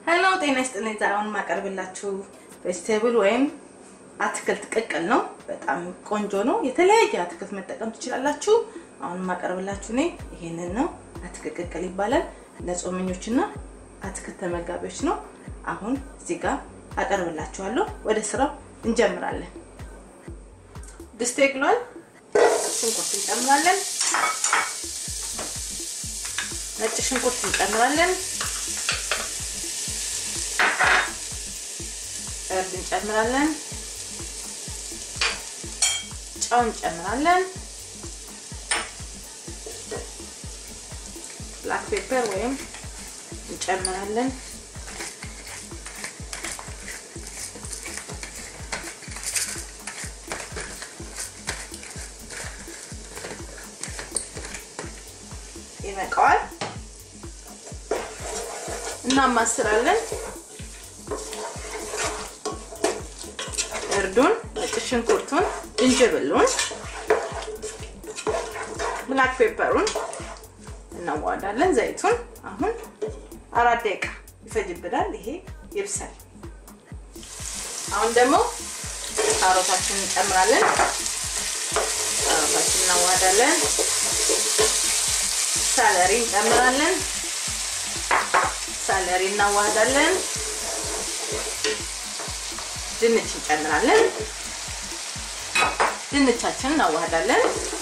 ሄሎ ጤና ይስጥልኝ። ዛሬ አሁን የማቀርብላችሁ ቬጅቴብል ወይም አትክልት ቅቅል ነው። በጣም ቆንጆ ነው። የተለያየ አትክልት መጠቀም ትችላላችሁ። አሁን የማቀርብላችሁ እኔ ይሄንን ነው። አትክልት ቅቅል ይባላል። ለጾመኞችና አትክልት ተመጋቢዎች ነው። አሁን እዚህ ጋር አቀርብላችኋለሁ። ወደ ስራው እንጀምራለን። ድስቴ ግሏል። ሽንኩርት እንጨምራለን። ነጭ ሽንኩርት እንጨምራለን። እርድ እንጨምራለን። ጨው እንጨምራለን። ብላክ ፔፐር ወይም እንጨምራለን። ይበቃዋል። እናማስላለን። እርዱን፣ ነጭ ሽንኩርቱን፣ ዝንጅብሉን፣ ብላክ ፔፐሩን እናዋዳለን። ዘይቱን አሁን አራት ደቂቃ ይፈጅብናል። ይሄ ይብሳል። አሁን ደግሞ ካሮታችንን እንጨምራለን። ካሮታችንን እናዋዳለን። ሳለሪ እንጨምራለን። ሳለሪ እናዋህዳለን። ድንች እንጨምራለን። ድንቻችንን እናዋህዳለን።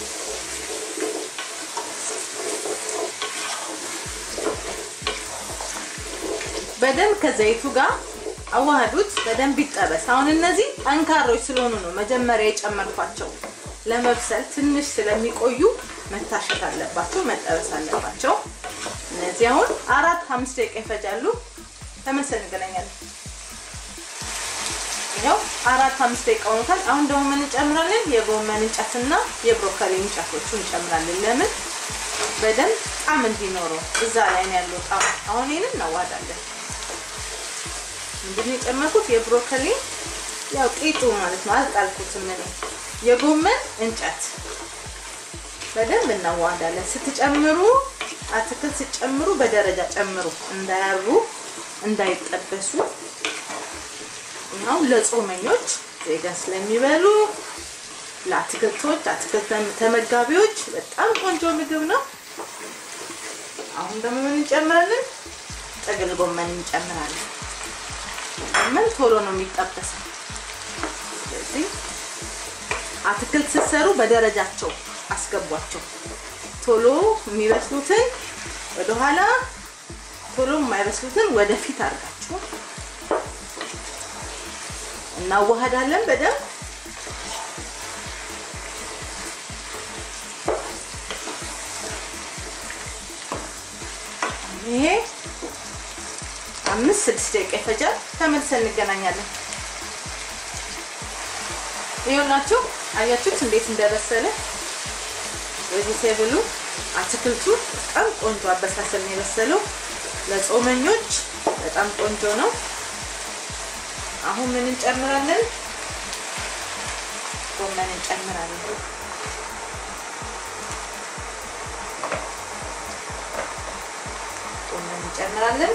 በደንብ ከዘይቱ ጋር አዋህዱት። በደንብ ይጠበስ። አሁን እነዚህ ጠንካሮች ስለሆኑ ነው መጀመሪያ የጨመርኳቸው። ለመብሰል ትንሽ ስለሚቆዩ መታሸት አለባቸው፣ መጠበስ አለባቸው። እነዚህ አሁን አራት አምስት ደቂቃ ይፈጃሉ። ተመልሰን እንገናኛለን። ይኸው አራት አምስት ደቂቃ ሆኖታል። አሁን ደግሞ ምን እንጨምራለን? የጎመን እንጨትና የብሮኮሊ እንጨቶቹ እንጨምራለን። ለምን በደንብ ጣዕም እንዲኖረው እዛ ላይ ነው ያለው ጣዕም። አሁን ይሄንን እናዋዳለን። ምንድን ነው የጨመርኩት? የብሮኮሊ ያው ቂጡ ማለት ነው። አልጣልኩትም እኔ የጎመን እንጨት በደንብ እናዋዳለን። ስትጨምሩ አትክልት ስትጨምሩ በደረጃ ጨምሩ፣ እንዳያሩ እንዳይጠበሱ። ያው ለጾመኞች ዜጋ ስለሚበሉ ለአትክልቶች አትክልት ተመጋቢዎች በጣም ቆንጆ ምግብ ነው። አሁን ደግሞ ምን እንጨምራለን? ጥቅል ጎመን እንጨምራለን። ጎመን ቶሎ ነው የሚጠበሰው። ስለዚህ አትክልት ስትሰሩ በደረጃቸው አስገቧቸው። ቶሎ የሚበስሉትን ወደኋላ፣ ቶሎ የማይበስሉትን ወደፊት አድርጋችሁ እናዋሃዳለን በደንብ ይሄ አምስት ስድስት ደቂቃ ይፈጃል። ተመልሰን እንገናኛለን። ይኸውላችሁ አያችሁት እንዴት እንደበሰለ ቬጂቴብሉ አትክልቱ በጣም ቆንጆ አበሳሰል ነው የበሰለው። ለጾመኞች በጣም ቆንጆ ነው። አሁን ምን እንጨምራለን? ጎመን እንጨምራለን። ጎመን እንጨምራለን።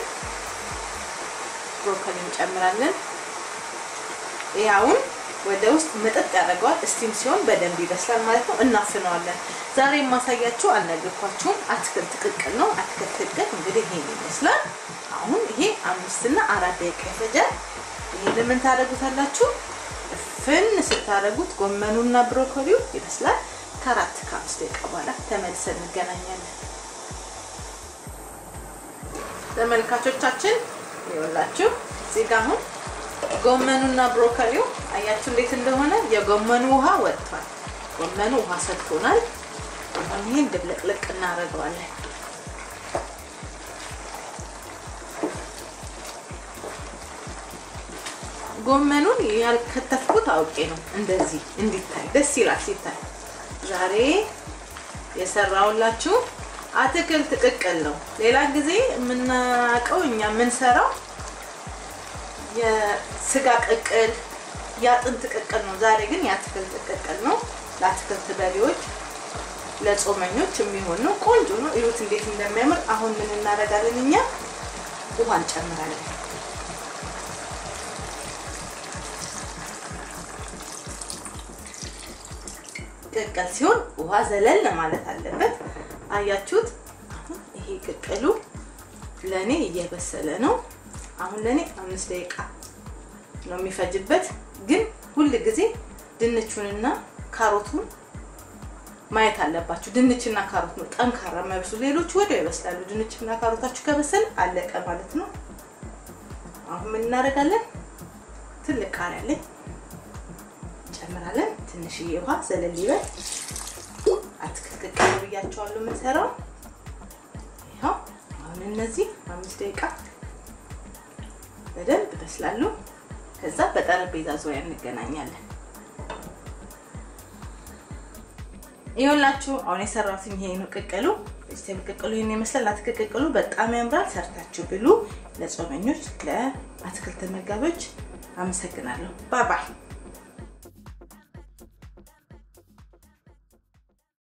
ብሮኮሊ እንጨምራለን። ይሄ አሁን ወደ ውስጥ ምጥጥ ያደርገዋል። እስቲም ሲሆን በደንብ ይበስላል ማለት ነው። እናፍነዋለን። ዛሬ የማሳያችሁ አልነገርኳችሁም፣ አትክልት ቅቅል ነው። አትክልት ቅቅል እንግዲህ ይሄን ይመስላል። አሁን ይሄ አምስት እና አራት ደቂቃ ይፈጃል። ይሄን ምን ታደርጉታላችሁ? ፍን ስታደርጉት ጎመኑና ብሮኮሊው ይበስላል። ከአራት ከአምስት ደቂቃ በኋላ ተመልሰን እንገናኛለን። ተመልካቾቻችን ይኸውላችሁ እዚህ ጋር አሁን ጎመኑና ብሮኮሊው አያችሁ እንዴት እንደሆነ የጎመኑ ውሃ ወጥቷል። ጎመኑ ውሃ ሰጥቶናል። አሁን ይሄን ድብልቅልቅ እናደርገዋለን። ጎመኑን ያልከተፍኩት አውቄ ነው፣ እንደዚህ እንዲታይ ደስ ይላል ሲታይ። ዛሬ የሰራውላችሁ አትክልት ቅቅል ነው። ሌላ ጊዜ የምናውቀው እኛ የምንሰራው የስጋ ቅቅል የአጥንት ቅቅል ነው። ዛሬ ግን የአትክልት ቅቅል ነው። ለአትክልት በሌዎች ለጾመኞች የሚሆን ነው። ቆንጆ ነው። እዩት እንዴት እንደሚያምር። አሁን ምን እናደርጋለን እኛ ውሃ እንጨምራለን። ቅቅል ሲሆን ውሃ ዘለል ማለት አለበት። አያችሁት? አሁን ይሄ ቅቅሉ ለእኔ እየበሰለ ነው። አሁን ለእኔ አምስት ደቂቃ ነው የሚፈጅበት። ግን ሁል ጊዜ ድንቹንና ካሮቱን ማየት አለባችሁ። ድንችና ካሮት ነው ጠንካራ የማይበስሉ፣ ሌሎቹ ወዲያው ይበስላሉ። ድንችና ካሮታችሁ ከበሰል አለቀ ማለት ነው። አሁን ምን እናደርጋለን? ትልቅ ቃሪያ አለኝ እንጨምራለን። ትንሽዬ ውሃ ዘለል ይበል። አትክልት ቅቅል ብያቸዋለሁ የምንሰራው። ይኸው አሁን እነዚህ አምስት ደቂቃ በደንብ ይበስላሉ። ከዛ በጠረጴዛ ዙሪያ እንገናኛለን። ይኸውላችሁ አሁን የሰራሁት ይሄ ነው ቅቅሉ። ቬጅቴብል ቅቅሉ ይሄን ይመስላል። አትክልት ቅቅሉ በጣም ያምራል። ሰርታችሁ ብሉ። ለጾመኞች፣ ለአትክልት ተመጋቢዎች አመሰግናለሁ። ባይ ባይ